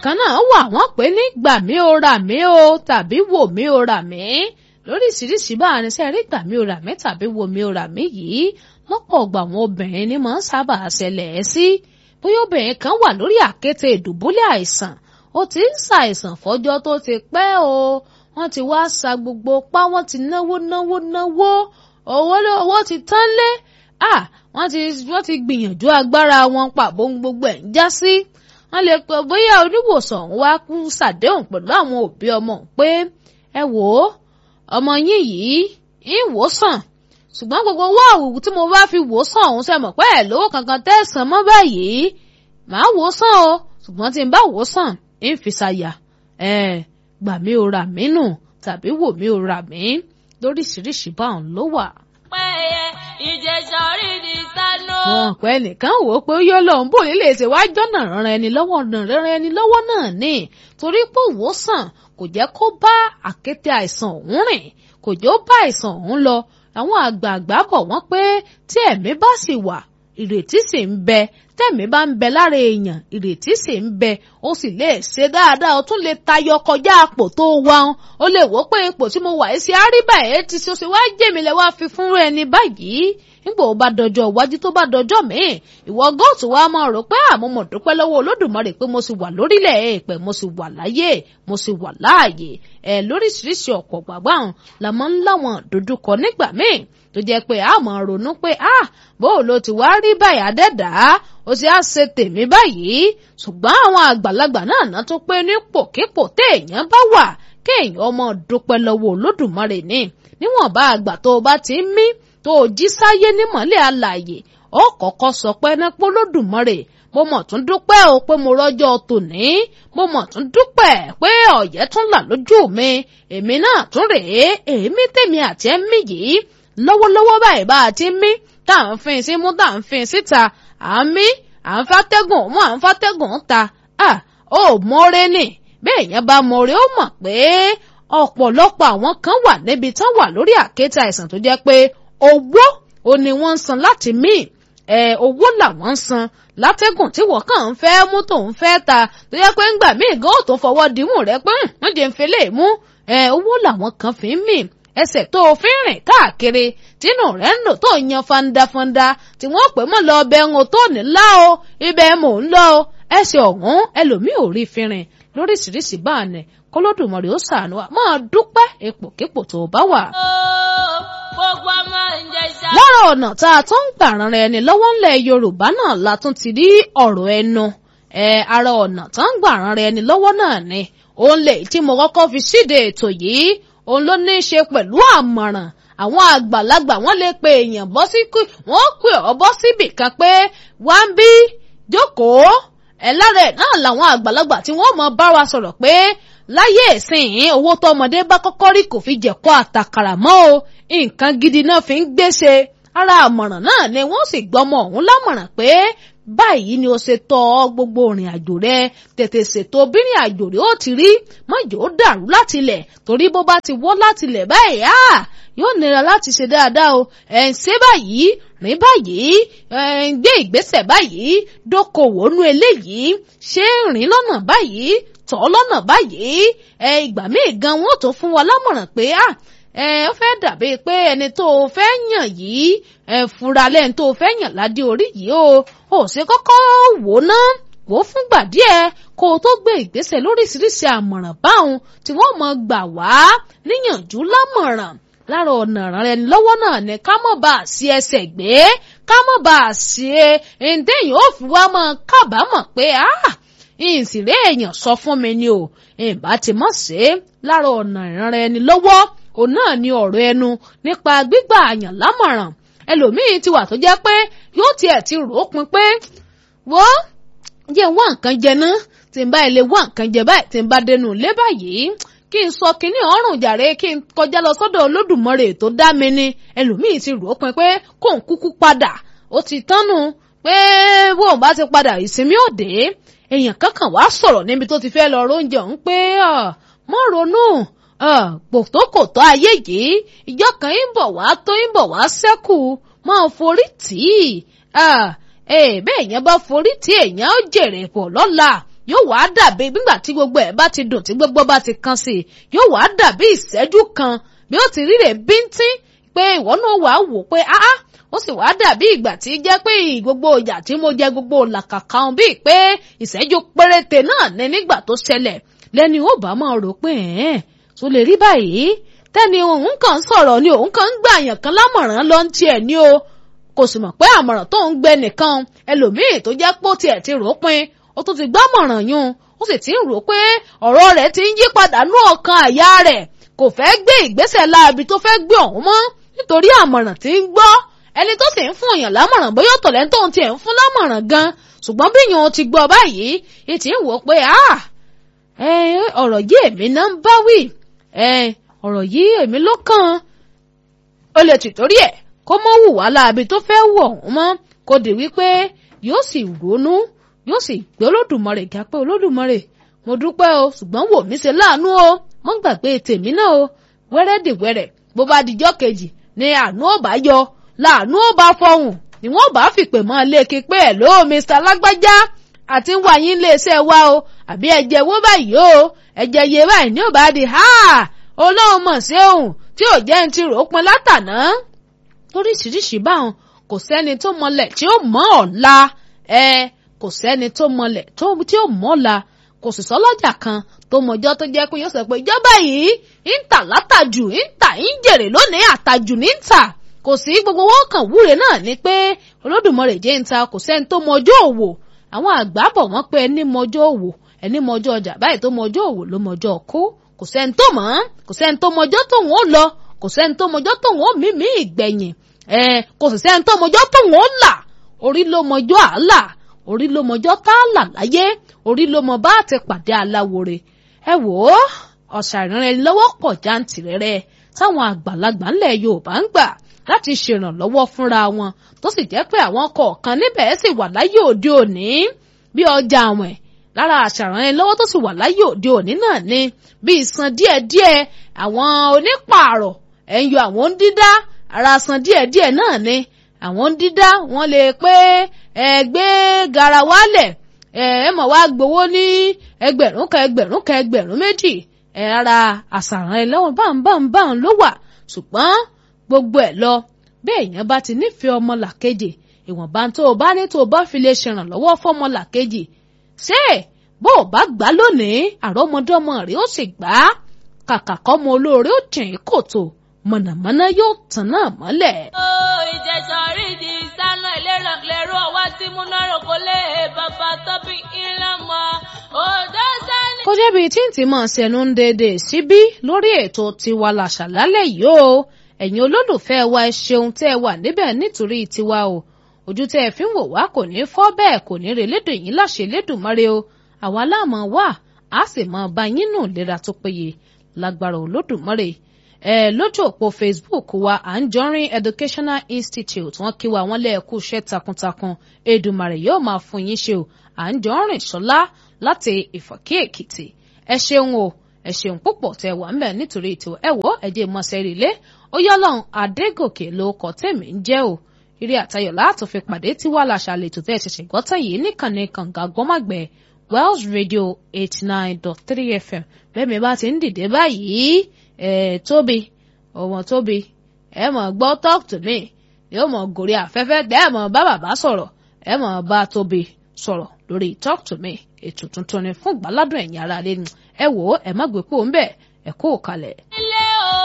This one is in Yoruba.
kan náà wà wọ́n pè ní gbà mí o rà mí o tàbí wò mí o rà mí lóríṣiríṣi bá a ní sẹ́ rí gbà mí o rà mí tàbí wò mí o rà mí yìí lọ́pọ̀ ọgbà àwọn obìnrin ni máa ń sábà ṣẹlẹ̀ ẹ́ sí bóyá obìnrin kan wà lórí àkéte ìdùbúlẹ̀ àìsàn ó ti ń ṣàìsàn fọ́jọ́ tó ti pẹ́ o wọ́n ti wá sa gbogbo pa wọ́n ti náwó náwó náwó owó owó ti tán lé ah wọ́n ti wọ́n ti gbìyànjú agbára wọn pàbó gbogbo ẹ̀ ń já sí wọ́n lè pẹ́ bóyá oníwòsàn wá kú ṣàdéhùn pẹ̀lú àwọn òbí ọmọ pé ẹ wò ó ọmọ yín yìí ń wò sàn ṣùgbọ́n gbogbo owó àwùjọ tí mo bá fi wò sàn òun ṣe mọ̀ pé ẹ̀ lówó kankan tẹ̀sán mọ́ báyìí màá wò sàn o ṣùgbọ́n tí n bá wò sàn ń fi ṣàyà ẹ̀ gbà mí o rà mí nù tàbí wò mí o rà mí lóríṣiríṣi báwọn ló wà. péye ìjẹsà orí ni sánú. wọn pẹ nìkan wò ó pé ó yọ lòun bò nílé ṣe wá jọ́nà rán ẹni lọ́wọ́ rán ẹni lọ́wọ́ náà ni torí pé òwòsàn kò jẹ́ kó bá àkéte àìsàn òun rìn kò jẹ́ ó bá àìsàn òun lọ àwọn àgbààgbà bọ̀ wọ́n pé tí ẹ̀mí bá sì wà ìrètí sì ń bẹ tẹ̀mí bá ń bẹ lára èèyàn ìrètí sì ń bẹ ó sì lè ṣe dáadáa ó tún lè tayọ kọjá àpò tó wà ń ó lè wò pé ipò tí mo wà ẹ́ sí àríbà ẹ̀ ti ṣe ó ṣe wá jèmi lẹ́ wá fi fún ẹni báyìí nígbà ó bá dọjọ́ iwájú tó bá dọjọ́ míì ìwọ góòtù wa máa rò pé àmọ́ mo dúpẹ́ lọ́wọ́ olódùmarè pé mo sì wà lórílẹ̀ èèpẹ̀ mo sì wà láyé mo sì wà láàyè ẹ̀ lóríṣiríṣi ọ̀pọ̀ gbàgbà hàn la máa ń láwọn dojúkọ nígbà míì tó jẹ́ pé a máa ronú pé ah bó ló ti wá rí báyìí adẹ́dàá ó sì á ṣe tèmi báyìí ṣùgbọ́n àwọn àgbàlagbà náà ná tó pé nípòkípò téèyàn bá wà kéèyàn ọmọ dúpẹ́ lọ́wọ́ olódùmarè ní níwọ̀nba àgbà tó o bá ti ń mí tó o jí sáyé nímọ̀lẹ́ alààyè ó kọ́kọ́ sọ pé nípò lódùmarè mo mọ̀ tún dúpẹ́ o pé mo rọ́jọ́ tòní mo mọ̀ tún dúpẹ́ pé ọ̀yẹ́ tún là lójú mi èmi náà tún rèé èémí tèmi àti ẹ̀mí yìí lọ́wọ́lọ́wọ́ báyìí bá a ti ń mí tá à ń fin sí mú tá à ń fin síta à ń mí à ń fàtẹ́gùn mú à ń fàtẹ́gùn ta à ó mọ́rẹ́ nì bẹ́ẹ̀ yẹn bá mọ́rẹ́ ó mọ̀ pé ọ̀pọ̀lọpọ̀ àwọn kan wà níbi tán wà lórí àkéte àìsàn tó jẹ́ pé owó ò ní wọ́n ń san láti mí ẹ̀ owó làwọn ń san látẹ́gùn tí wọ́n kàn ń fẹ́ mú tó ń fẹ́ ta tó yẹ pé ńgbà míì gan ó tó fọwọ́ dìímù rẹ pé wọ́n jẹ́ ń fi lè mú ẹ̀ owó làwọn kan fi ń mì ẹsẹ̀ tó o fi ń rìn káàkiri tínú rẹ̀ ń lò tó yan fandafanda tí wọ́n pè mọ́ lọ ọbẹ̀ ń tó ní lá o ibẹ̀ mò ń lọ o ẹsẹ̀ ọ̀hún ẹlòmíì ò rí fi rìn lóríṣiríṣi báàní kólódùmarè ó ṣàánú wa máa dúpẹ́ ipòkípò tó o bá wà. gbogbo ọmọ ìjẹsà. lára ọ̀nà tá a tún ń gbà ran ẹni lọ́wọ́ ńlẹ̀ yorùbá náà la tún ti rí ọ̀rọ̀ ẹnu ẹ ara ọ̀nà tá ń gbà ran ẹni lọ́wọ́ náà ni òun lè tí mo kọ́kọ́ fi síde ètò yìí òun ló ní í ṣe pẹ̀lú àmọ̀ràn àwọn àgbàlagbà wọn lè pe èèyàn bọ́ sí kú wọ́n pè ọ́ bọ́ síbì kan pé wá ń bí jókòó ẹ̀ lára ẹ̀ náà làwọn àgbàlagbà tí wọ́n mọ bá wa sọ̀rọ̀ pé láyé ìsìn owó tọmọdé bá kọ́kọ́ rí kò fi jẹ̀kọ́ àtàkàrà mọ́ o nǹkan gidi náà fi ń gbéṣe ara àmọ̀ràn náà ni wọ́n sì gbọ́mọ ọ̀hún lámọ̀ràn pé báyìí ni o ṣe tọ́ gbogbo ìrìn àjò rẹ tètè ṣètò bírìn àjò rẹ ó ti rí mọ́jọ́ ó dàrú látilẹ̀ torí bó bá ti wọ́ látilẹ̀ báyìí á yóò nira láti ṣe dáadáa o ẹ̀ ń ṣe báyìí rìn báyìí ẹ̀ ń gbé ìgbésẹ̀ báyìí dókòwò nú eléyìí ṣé rìn lọ́nà báyìí tọ́ lọ́nà báyìí ẹ̀ ìgbà míì gan wọn ò tó fún wa lámọ̀ràn pé à ẹ ó fẹ́ dàbí pé ẹni tó o fẹ́ yàn yìí ẹ fura lẹ́ni tó o fẹ́ yàn ládé orí yìí o ò ṣe kọ́kọ́ wò ná wò ó fúngbà díẹ̀ kó o tó gbé ìgbésẹ̀ lóríṣiríṣi àmọ̀ràn báwọn tí wọ́n mọ̀ gbà wá níyànjú lámọ̀ràn lára ọ̀nà rẹ lọ́wọ́ náà ni ká mọ̀ bá a sí ẹsẹ̀ gbé ká mọ̀ bá a sí ẹ ǹdẹ́yìn ó fi wá mọ̀ kábàámọ̀ pé ah ìsìrè èèyàn sọ fún mi ni o ìbá ti mọ̀ sí lára ọ̀nà ìrànra ẹni lọ́wọ́ òun náà ni ọ̀rọ̀ ẹnu nípa gbígbà àyàn lámọ̀ràn ẹlòmíín ti wà tó jẹ́ pé yóò tiẹ̀ ti rò ó pin pé wọ́n jẹ́ wá nǹkan jẹ ná tí n bá ilé wá nǹkan jẹ báyìí tí n bá dénú ilé báyìí kí n sọ kínní ọrùn jàre kí n kọjá lọ sọ́dọ̀ olódùmarè tó dá mi ni ẹlòmíín ti rò ó pin pé kó n kúkú padà ó ti tánu pé bóun bá ti padà ìsinmi òde èèyàn kankan wàá sọ̀rọ̀ níbi tó ti fẹ́ lọ róúnjẹ òun pé mọ́ ronú pòtókòtó ayé yìí ìjọ kan ń bọ̀ wá tó ń bọ̀ wá sẹ́kù máa forí tì í bẹ́ẹ̀ yẹn bá forí tì èèyàn ó jèrè pọ̀ lọ́la yóò wá dàbí nígbà tí gbogbo ẹ̀ bá ti dùn tí gbogbo bá ti kan sí i yóò wá dàbí ìṣẹ́jú kan bí ó ti ríre bíntín pé ìwọ náà wà á wò pé áá ó sì wá dàbí ìgbà tí jẹ́ pé gbogbo ìyà tí mo jẹ gbogbo làkàkà hàn bíi pé ìṣẹ́jú péréte náà ní nígbà tó ṣẹlẹ̀ lẹ́ni ó bá máa rò pé ẹ̀ẹ́n tó lè rí báyìí tẹ́ni òun kàn ń sọ̀rọ̀ ni òun kàn ń gbà yàn kan lámọ̀ràn lọ ń tiẹ̀ ní o kò sì mọ̀ pé àmọ̀ràn tó ń gbẹ nìkan ẹlòmíì tó jẹ́ pé ó tiẹ̀ ti rò ó pin ó tún ti gbámọ̀ràn yún ó sì ti ń rò pé ọ̀rọ̀ rẹ̀ ti ń yí padà nú ọkàn àyà rẹ̀ kò fẹ́ gbé ìgbésẹ̀ láabi tó fẹ́ gbé ọ̀hún mọ́ nítorí àmọ̀ràn tí ń gbọ́ ẹni tó sì ń fún èèyàn lámọ̀ràn bóyá ọ̀tọ̀lẹ́ tó ń tiẹ̀ ń fún lámọ̀ràn gan ṣùgbọ́n bí yòó ti gbọ́ báyìí ìtì ń wò pé ọ̀rọ̀ yìí èmi náà ń bá wí ọ̀rọ̀ yìí èmi ló kàn ó lè tì torí ẹ̀ kó mọ́ hùwà láabi tó fẹ́ wù ọ̀hún mọ́ kó di wípé yóò sì ronú yóò sì gbé olódùmarè ga pé olódùmarè mo dúpẹ́ o ṣùgbọ́n wò mí ṣe láàánú o mọ́ gbàgbé tèmi náà o wẹ́rẹ́dìwẹ́rẹ́ bó bá dijọ́ kejì ni àánú ò bá yọ láàánú ò bá fọhùn ni wọ́n bá fìpè mọ́ léèkì pé ẹ̀ ló Mr. lágbájá àti ń wá yín iléeṣẹ́ wa o àbí ẹ̀jẹ̀ wo báyìí o ẹ̀jẹ̀ yé báyìí ní ò bá di ha olóhùn mọ̀ sí òun tí ò jẹ́ ń ti rò ó pin látàná lóríṣiríṣi báwọn kò sẹ́ni tó mọlẹ̀ tí ó mọ̀ ọ̀la ẹ kò sẹ́ni tó mọlẹ̀ tí ó mọ̀ ọ̀la kò sì sọ́lọ́jà kan tó mọjọ́ tó jẹ́ pé yóò sọ pé ìjọba yìí ń tà látàjù ń tà ń jèrè lónìí àtàjù ní ń tà kò sí gbogbo wọn kàn wúre náà ni pé olódùmarè jẹ́ ń ta kò sẹ́ni tó mọjọ́ òwò àwọn àgbà bọ̀ wọ́n pé ẹni mọjọ́ òwò ẹni mọjọ́ ọjà báyìí tó mọjọ́ òwò ló mọjọ́ kó kò sẹ́ni tó mọ̀ kò sẹ́ni tó mọjọ́ tóun ó lọ kò sẹ́ni tó mọjọ́ tóun ó mímí ìgbẹ̀yìn ẹ kò sì sẹ́ni tó mọjọ́ tóun ó là orí ló mọjọ́ àálà orí ló mọjọ́ tá a là láyé orí ló mọ bá ti pàdé aláwòrè ẹ wò ó ọ̀sà ìrìnrìn lọ́wọ́ pọ̀ jáǹtìrẹrẹ táwọn àgbàlagbà ńlẹ̀ Yorùbá ń gbà láti ṣèrànlọ́wọ́ fúnra wọn tó sì jẹ́ pé àwọn kọ̀ọ̀kan níbẹ̀ sì wà láyé òde òní bí ọjà àwìn lára àṣàràn lọ́wọ́ tó sì wà láyé òde òní náà ni bí ìsan díẹ̀díẹ̀ àwọn onípààrọ̀ ẹ̀ ń yọ àwọn ń dídá ara san díẹ̀díẹ̀ náà ni àwọn ń dídá wọ́n lè pé ẹ gbé garawa lẹ̀ ẹ ẹ mọ̀ wá gbowó ní ẹgbẹ̀rún kan ẹgbẹ̀rún kan ẹgbẹ̀rún méjì ẹ ara àṣàràn lọ́wọ́ báńbáńbáń ló wà ṣùgbọ́n gbogbo ẹ̀ lọ bí èèyàn bá ti nífẹ̀ẹ́ ọmọ làkejì ìwọ̀nba tó o bá ní tó o bá fi lè ṣèrànlọ́wọ́ fọ́mọ làkejì ṣé bó o bá gbà lónìí àrọ́mọdọ́mọ rẹ̀ ó sì gbà á kàkà kọ́mọ olóore ó jìn kòtò mọ̀nàmọ́ná yóò tàn náà mọ́lẹ̀. ó ìjẹ̀sọ̀ rí di sánà ìlérò lérò ọwá tí mú lọ́rùn kó lè bàbá tóbi ilé mọ́ òdó sẹ́ni. kó jẹ́bi tí ń ti mọ̀ ṣẹ̀nu ń dédé síbí lórí ètò tiwa làṣà lálẹ́ yìí o ẹ̀yin olólùfẹ́ wa ẹ ṣeun tẹ́ ẹ wà níbẹ̀ nítorí tiwa o ojú tẹ́ ẹ fi ń wò wá kò ní fọ́ bẹ́ẹ̀ kò ní relédò yín láṣẹ lédùmarè o àwa láàmú wà á sì mọ bá yín nù lera tó péye lágbára olódùmarè ẹ lójú òpó Facebook wa Anjorin Educational Institute wọ́n kí wa wọ́n lẹ́ẹ̀kú iṣẹ́ takuntakun Èdùmarè yóò máa fún yín ṣe o Anjorin Ṣọlá láti Ìfọ̀kí Èkìtì ẹ ṣeun o ẹ ṣeun púpọ̀ tẹ wà ńbẹ̀ nítorí ètò ẹ wò ẹ̀jẹ̀ mọ̀sẹ̀rì lé ó yọ́lọ́run Adégòkè ló kọ́ tèmi ń jẹ́ o eré àtayọ̀ láàtò fi pàdé tí wàá làṣà lè tó tẹ́ ẹ ṣẹ̀ṣẹ̀ gbọ́tàn yìí níkànnì kànga gbọ́màgbẹ́ Wells Radio eighty nine dot three FM bẹ́ẹ̀ mi bá ti ń dìde báyìí ẹ̀ tóbi ọmọ tóbi ẹ mọ̀ gbọ́ talk to me yóò mọ̀ gòrí afẹ́fẹ́ tẹ́ ẹ mọ̀ bá bàbá sọ̀rọ̀ ẹ mọ̀ bá tóbi sọ̀rọ̀ lórí talk to me ètò tuntun ni fún ìgbàládùn ẹ̀yin ará lé ní ẹ wò ó ẹ má gbé kúrò ń bẹ̀ ẹ kó o kalẹ̀. ilé